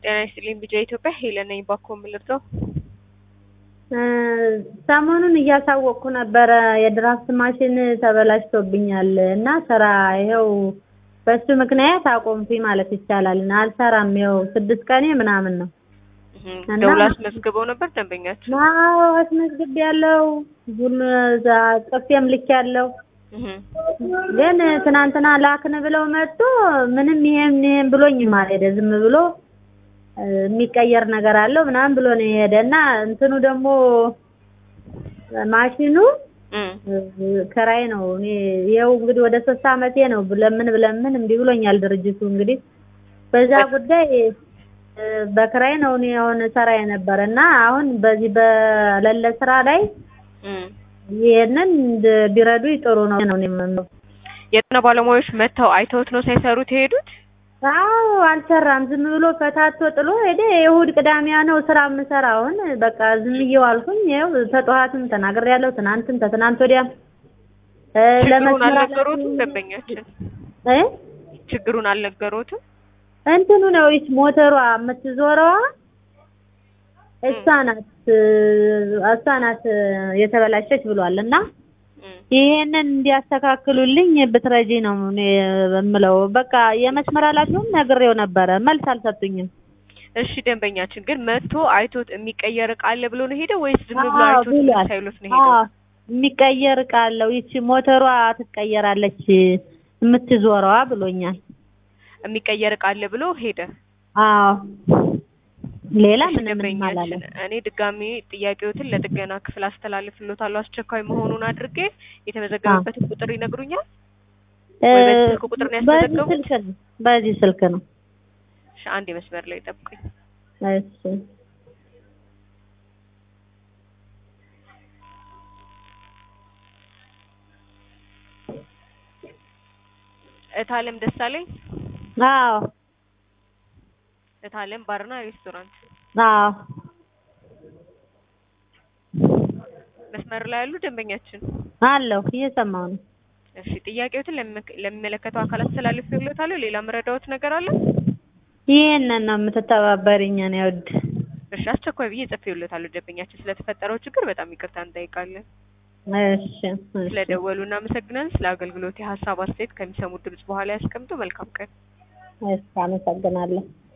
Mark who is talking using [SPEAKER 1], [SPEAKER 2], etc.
[SPEAKER 1] ጤና ይስጥልኝ ቢጃ ኢትዮጵያ ሄለን ነኝ። ባኮ የምልርዳው
[SPEAKER 2] ሰሞኑን እያሳወቅኩ ነበረ የድራፍት ማሽን ተበላሽቶብኛል እና ስራ ይኸው በሱ ምክንያት አቆምኩኝ ማለት ይቻላል። አልሰራም ይኸው ስድስት ቀኔ ምናምን ነው። እና-
[SPEAKER 1] ደውላ አስመዝግበው ነበር ደንበኛቸው።
[SPEAKER 2] አዎ አስመዝግቤያለሁ። ሁሉ ጽፌም ልኬያለሁ። ግን ትናንትና ላክን ብለው መጥቶ ምንም ይሄም ይሄም ብሎኝ አልሄደ። ዝም ብሎ እ የሚቀየር ነገር አለው ምናምን ብሎ ነው የሄደ እና እንትኑ ደግሞ ማሽኑ
[SPEAKER 1] እም፣
[SPEAKER 2] እ ክራይ ነው። እኔ ይኸው እንግዲህ ወደ ሶስት አመቴ ነው ብለምን ብለምን እምቢ ብሎኛል ድርጅቱ። እንግዲህ በዛ ጉዳይ እ በክራይ ነው እኔ አሁን ሰራ የነበረ እና አሁን በዚህ በሌለ ስራ ላይ
[SPEAKER 1] እም።
[SPEAKER 2] ይሄንን እንድ- ቢረዱኝ ጥሩ ነው ነው እኔ የምለው።
[SPEAKER 1] የጤና ባለሙያዎች መጥተው አይተውት ነው ሳይሰሩት የሄዱት?
[SPEAKER 2] አዎ አልሰራም። ዝም ብሎ ፈታቶ ጥሎ ሄደ። የእሑድ ቅዳሜያ ነው ስራ የምሰራ። አሁን በቃ ዝም ብዬው አልኩኝ። ይኸው ተጠዋትም ተናግሬያለሁ። ትናንትም ተትናንት ወዲያም እ
[SPEAKER 1] ችግሩን
[SPEAKER 2] ለመስመር
[SPEAKER 1] አልነገሩትም ደንበኛችን?
[SPEAKER 2] እ
[SPEAKER 1] ችግሩን አልነገሩትም?
[SPEAKER 2] እንትኑ ነው ይች ሞተሯ የምትዞረዋ እሷ ናት እሷ ናት የተበላሸች ብሏል እና
[SPEAKER 1] እም።
[SPEAKER 2] ይሄንን እንዲያስተካክሉልኝ ብትረጂ ነው እኔ የምለው። በቃ የመስመር ኃላፊውም ነግሬው ነበረ፣ መልስ አልሰጡኝም።
[SPEAKER 1] እሺ ደንበኛችን ግን መጥቶ አይቶት የሚቀየር እቃ አለ ብሎ ነው ሄደው ወይስ ዝም ብሎ
[SPEAKER 2] አዎ
[SPEAKER 1] አይቶት
[SPEAKER 2] ብሏል።
[SPEAKER 1] ሳይሉት ነው ሄደው?
[SPEAKER 2] አዎ የሚቀየር እቃ አለው። ይቺ ሞተሯ ትቀየራለች የምትዞረዋ ብሎኛል።
[SPEAKER 1] የሚቀየር እቃ አለ ብሎ ሄደ።
[SPEAKER 2] አዎ ሌላ
[SPEAKER 1] እሺ
[SPEAKER 2] ምንም ምንም አላለም።
[SPEAKER 1] ደንበኛችን እኔ ድጋሚ ጥያቄዎትን ለጥገና ክፍል አስተላልፍልዎታለሁ። አስቸኳይ መሆኑን አድርጌ የተመዘገበበትን ቁጥር ይነግሩኛል?
[SPEAKER 2] እ
[SPEAKER 1] ወይ በዚህ ስልክ ቁጥር ነው
[SPEAKER 2] በዚህ
[SPEAKER 1] ያስመዘገቡት?
[SPEAKER 2] ስልክ ነው በዚህ ስልክ ነው።
[SPEAKER 1] እሺ አንድ መስመር ላይ ጠብቁኝ።
[SPEAKER 2] እሺ
[SPEAKER 1] እታለም ደሳለኝ
[SPEAKER 2] አዎ
[SPEAKER 1] እታለም ባርና ሬስቶራንት
[SPEAKER 2] አዎ
[SPEAKER 1] መስመር ላይ ያሉ ደንበኛችን
[SPEAKER 2] አለሁ እየሰማሁ ነው።
[SPEAKER 1] እሺ ጥያቄዎትን ለሚመ- ለሚመለከተው አካል አስተላልፌልዎታለሁ። ሌላ መረዳዎት ነገር አለ?
[SPEAKER 2] ይሄንን ነው የምትተባበሪኝ እኔ ውድ።
[SPEAKER 1] እሺ አስቸኳይ ብዬ ጽፌልዎታለሁ። ደንበኛችን ስለተፈጠረው ችግር በጣም ይቅርታ እንጠይቃለን።
[SPEAKER 2] እሺ እሺ
[SPEAKER 1] ስለደወሉ እናመሰግናለን። ስለ አገልግሎት የሀሳብ አስተያየት ከሚሰሙት ድምጽ በኋላ ያስቀምጡ። መልካም ቀን።
[SPEAKER 2] እሺ አመሰግናለሁ።